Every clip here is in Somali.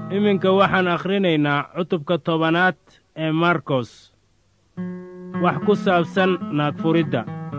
iminka waxaan akhrinaynaa cutubka tobanaad ee markos wax ku saabsan naagfuridda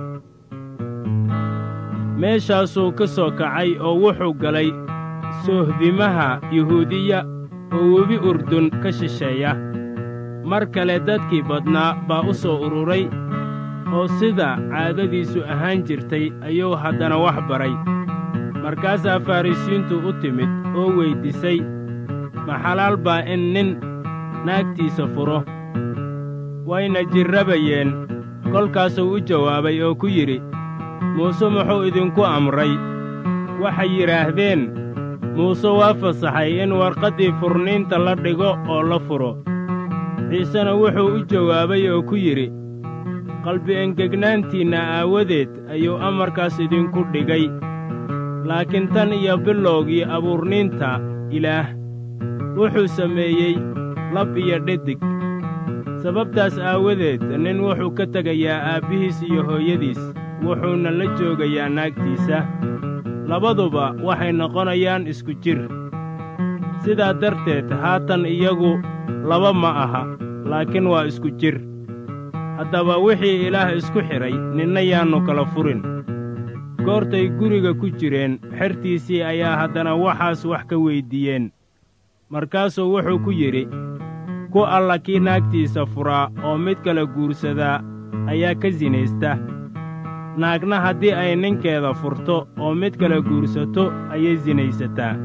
meeshaasuu ka soo kacay oo wuxuu galay soohdimaha yuhuudiya oo webi urdun ka shisheeya mar kale dadkii badnaa baa u soo ururay oo sida caadadiisu ahaan jirtay ayuu haddana wax baray markaasaa farrisiintu u timid oo weyddiisay ma xalaal baa in nin naagtiisa furo wayna jirrabayeen kolkaasuu u jawaabay oo ku yidhi muuse muxuu idinku amray waxay yidhaahdeen muuse waa fasaxay in warqaddii furniinta la dhigo oo la furo ciisena wuxuu u jawaabay oo ku yidhi qalbi engegnaantiinna aawadeed ayuu amarkaas idinku dhigay laakiin tan iyo bilowgii abuurniinta ilaah wuxuu sameeyey lab iyo dhedig sababtaas aawadeed nin wuxuu ka tegayaa aabbihiis iyo hooyadiis wuxuuna la joogayaa naagtiisa labaduba waxay noqonayaan isku jir sidaa darteed haatan iyagu laba ma aha laakiin waa isku jir haddaba wixii ilaah isku xidhay ninna yaannu kala furin goortay guriga ku jireen xertiisii ayaa haddana waxaas wax ka weyddiiyeen markaasuu wuxuu ku yidhi ku alla kii naagtiisa furaa oo mid kale guursadaa ayaa ka sinaysta naagna haddii ay ninkeeda furto oo mid kale guursato ayay sinaysataa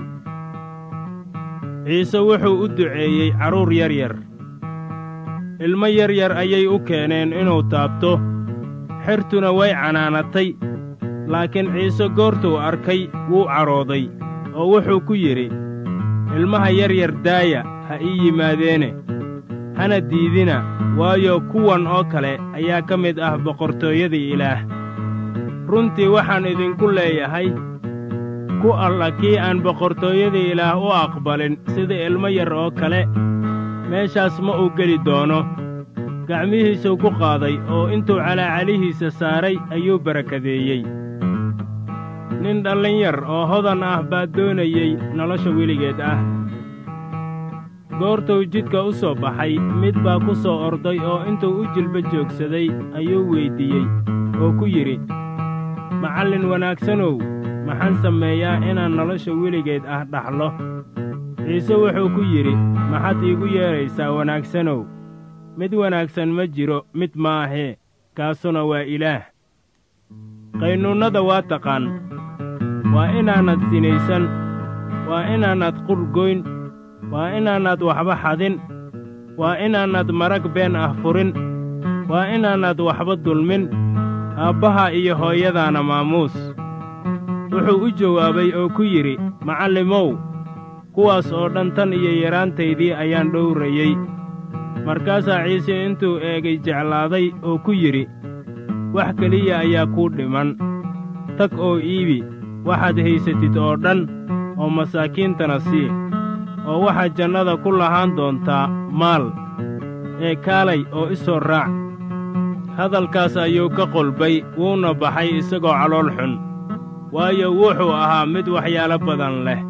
ciise wuxuu u duceeyey carruur yar yar ilmo yar yar ayay u keeneen inuu taabto xertuna way canaanatay laakiin ciise goortuu arkay wuu cadhooday oo wuxuu ku yidhi ilmaha yar yar daaya ha ii yimaadeene hana diidina waayo kuwan oo kale ayaa ka mid ah boqortooyadii ilaah runtii waxaan idinku leeyahay ku alla kii aan boqortooyadii ilaah u aqbalin sida ilmo yar oo kale meeshaas ma uu geli doono gacmihiisuu ku qaaday oo intuu calaacalihiisa saaray ayuu barakadeeyey nin dhallinyar oo hodan ah baa doonayey nolosha weligeed ah goortuu jidka u soo baxay mid baa ku soo orday oo intuu u jilba joogsaday ayuu weyddiiyey oo ku yidhi macallin wanaagsanow maxaan sameeyaa inaan nolosha weligeed ah dhaxlo ciise wuxuu ku yidhi maxaad iigu yeedraysaa wanaagsanow mid wanaagsan ma jiro mid maahee kaasuna waa ilaah qaynuunnada waa taqaan waa inaanad sinaysan waa inaanad qurgoyn waa inaanad waxba xadin waa inaanad marag been ah furin waa inaanad waxba dulmin aabbaha iyo hooyadaana maamuus wuxuu u jawaabay oo ku yidhi macallimow kuwaas oo dhan tan iyo yaraantaydii ayaan dhowrayey markaasaa ciise intuu eegay jeclaaday oo ku yidhi wax keliya ayaa kuu dhiman tag oo iibi waxaad haysatid oo dhan oo masaakiintana sii oo waxaad jannada ku lahaan doontaa maal ee kaalay oo i soo raac hadalkaas ayuu ka qolbay wuuna baxay isagoo calool xun waayo wuxuu ahaa mid waxyaalo badan leh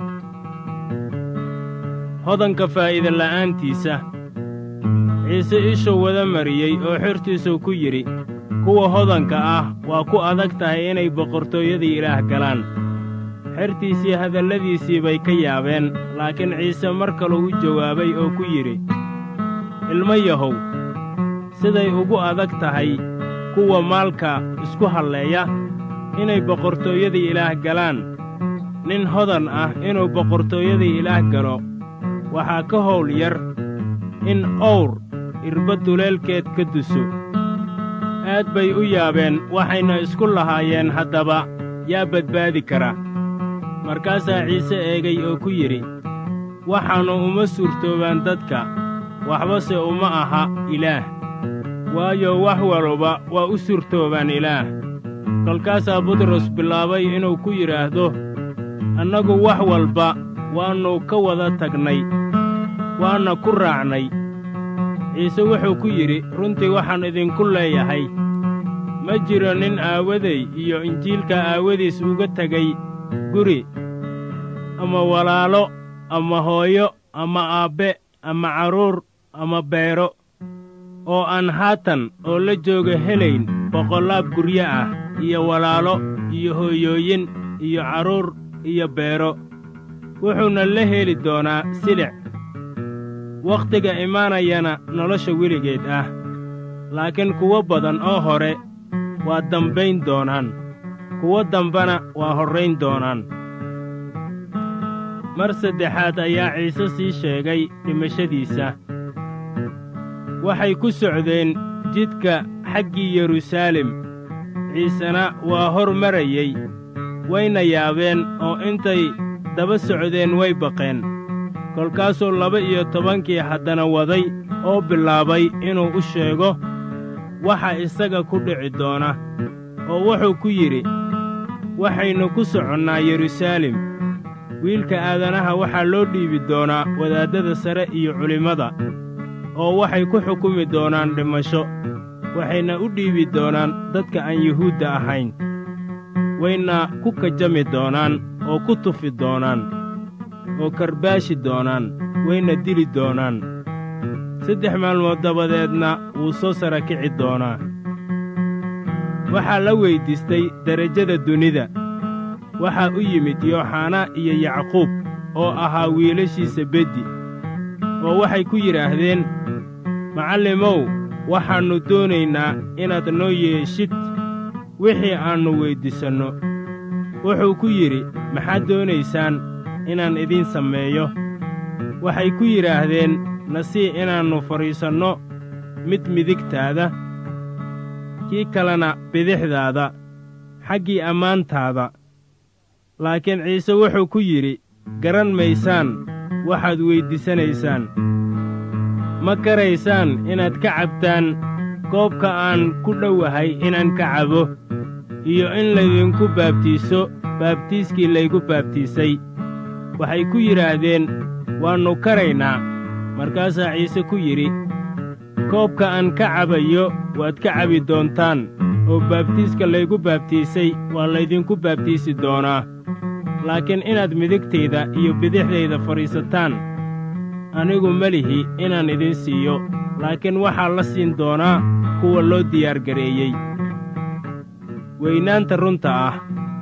hodanka faa'iidala'aantiisa ciise ishuu wada mariyey oo xertiisuu ku yidhi kuwa hodanka ah waa ku adag tahay inay boqortooyadii ilaah galaan xertiisii hadalladiisii bay ka yaabeen laakiin ciise mar kaluu u jawaabay oo ku yidhi ilmo yahow siday ugu adag tahay kuwa maalka isku halleeya inay boqortooyadii ilaah galaan nin hodan ah inuu boqortooyadii ilaah galo waxaa ka howl yar in owr irba duleelkeed ka duso aad bay u yaabeen waxayna isku lahaayeen haddaba yaa badbaadi kara markaasaa ciise eegay oo ku yidhi waxaannu uma suurtoobaan dadka waxbase uma aha ilaah waayo wax waluba waa u suurtoobaan ilaah kolkaasaa butros bilaabay inuu ku yidhaahdo annagu wax walba waannu ka wada tagnay waanna ku raacnay ciise wuxuu ku yidhi runtii waxaan idinku leeyahay ma jiro nin aawaday iyo injiilka aawadiis uga tegay guri ama walaalo ama hooyo ama aabbe ama carruur ama beero oo aan haatan oo la jooga helayn boqollaab guryo ah iyo walaalo iyo hooyooyin iyo carruur iyo beero wuxuuna la heli doonaa silic wakhtiga imaanayana nolosha weligeed ah laakiin kuwo badan oo hore waa dambayn doonaan kuwo dambana waa horrayn doonaan mar saddexaad ayaa ciise sii sheegay dhimashadiisa waxay ku socdeen jidka xaggii yeruusaalem ciisena waa hor marayey wayna yaabeen oo intay daba socdeen way baqeen kolkaasuu laba-iyo tobankii haddana waday oo bilaabay inuu u sheego waxa isaga ku dhici doona oo wuxuu ku yidhi waxaynu ku soconnaa yeruusaalem wiilka aadanaha waxaa loo dhiibi doonaa wadaaddada sare iyo culimmada oo waxay ku xukumi doonaan dhimasho waxayna u dhiibi doonaan dadka aan yuhuudda ahayn wayna ku kajami doonaan oo ku tufi doonaan oo karbaashi doonaan wayna dili doonaan saddex maalmood dabadeedna wuu soo sara kici doonaa waxaa la weyddiistay derajada dunida waxaa u yimid yooxanaa iyo yacquub oo ahaa wiilashiisa beddi oo waxay ku yidhaahdeen macallimow waxaannu doonaynaa inaad noo yeeshid wixii aannu weyddiisanno wuxuu ku yidhi maxaad doonaysaan inaan idiin sameeyo waxay ku yidhaahdeen nasii inaannu fadhiisanno mid midigtaada kii kalena bidixdaada xaggii ammaantaada laakiin ciise wuxuu ku yidhi garan maysaan waxaad weyddiisanaysaan ma garaysaan inaad ka cabtaan koobka aan ku dhowahay inaan ka cabo iyo in laydinku baabtiiso baabtiiskii laygu baabtiisay waxay ku yidhaahdeen waannu karaynaa markaasaa ciise ku yidhi koobka aan ka cabayo waad ka cabi doontaan oo baabtiiska laygu baabtiisay waa laydinku baabtiisi doonaa laakiin inaad midigtayda iyo bidixdayda fadhiisataan anigu ma lihi inaan idin siiyo laakiin waxaa la siin doonaa kuwa loo diyaargareeyey weynaanta runta ah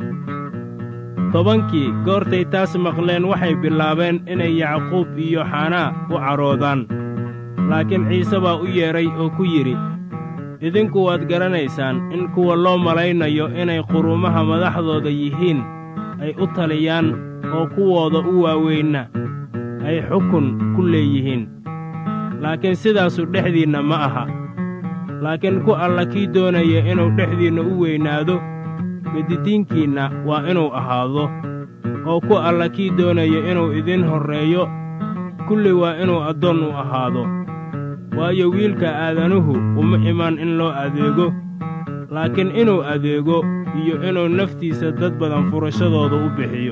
tobankii goortay taas maqleen waxay bilaabeen inay yacquub iyo xanaa u cadhoodaan laakiin ciise baa u yeedhay oo ku yidhi idinku waad garanaysaan in kuwa loo malaynayo inay quruumaha madaxdooda yihiin ay u taliyaan oo kuwooda u waaweynna ay xukun ku leeyihiin laakiin sidaasu dhexdiinna ma aha laakiin ku alla kii doonaya inuu dhexdiinna u weynaado bedidiinkiinna waa inuu ahaado oo ku alla kii doonaya inuu idin horreeyo kulli waa inuu addoon u ahaado waayo wiilka aadanuhu uma imaan in loo adeego laakiin inuu adeego iyo inuu naftiisa dad badan furashadooda u bixiyo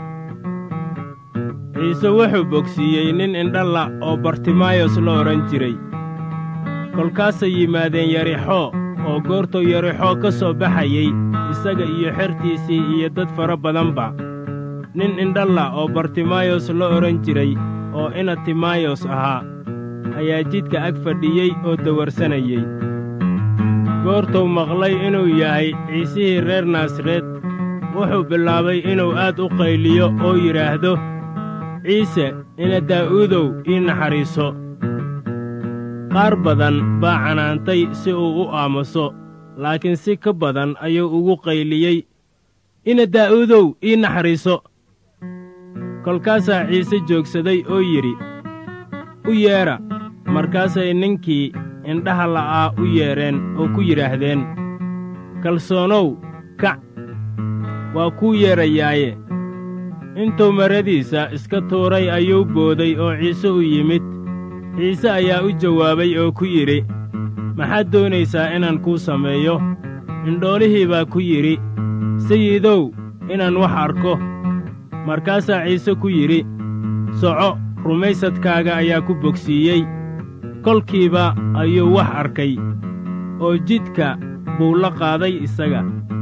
ciise wuxuu bogsiiyey nin indhalla oo bartimaayos la odhan jiray kolkaasay yimaadeen yarixoo oo goortuu yarixoo ka soo baxayey isaga iyo xertiisii iyo dad fara badanba nin indhalla oo bartimaayos la odhan jiray oo ina timaayos ahaa ayaa jidka ag fadhiyey oo dawarsanayey goortuu maqlay inuu yahay ciisihii reer naasareed wuxuu bilaabay inuu aad u qayliyo oo yidhaahdo ciise ina daa'uudow ii naxariiso qaar badan baa canaantay si uu u aamuso laakiin si ka badan ayuu ugu qayliyey ina daa'uudow ii naxariiso kolkaasaa ciise joogsaday oo yidhi u yeedha markaasay ninkii indhaha la'aa u yeedheen oo ku yidhaahdeen kalsoonow kac waa kuu yeedhayaaye intuu maradiisa iska tuuray ayuu booday oo ciise u yimid ciise ayaa u jawaabay oo ku yidhi maxaad doonaysaa inaan kuu sameeyo indhoolihii baa ku yidhi sayidow inaan wax arko markaasaa ciise ku yidhi soco rumaysadkaaga ayaa ku bogsiiyey kolkiiba ayuu wax arkay oo jidka buu la qaaday isaga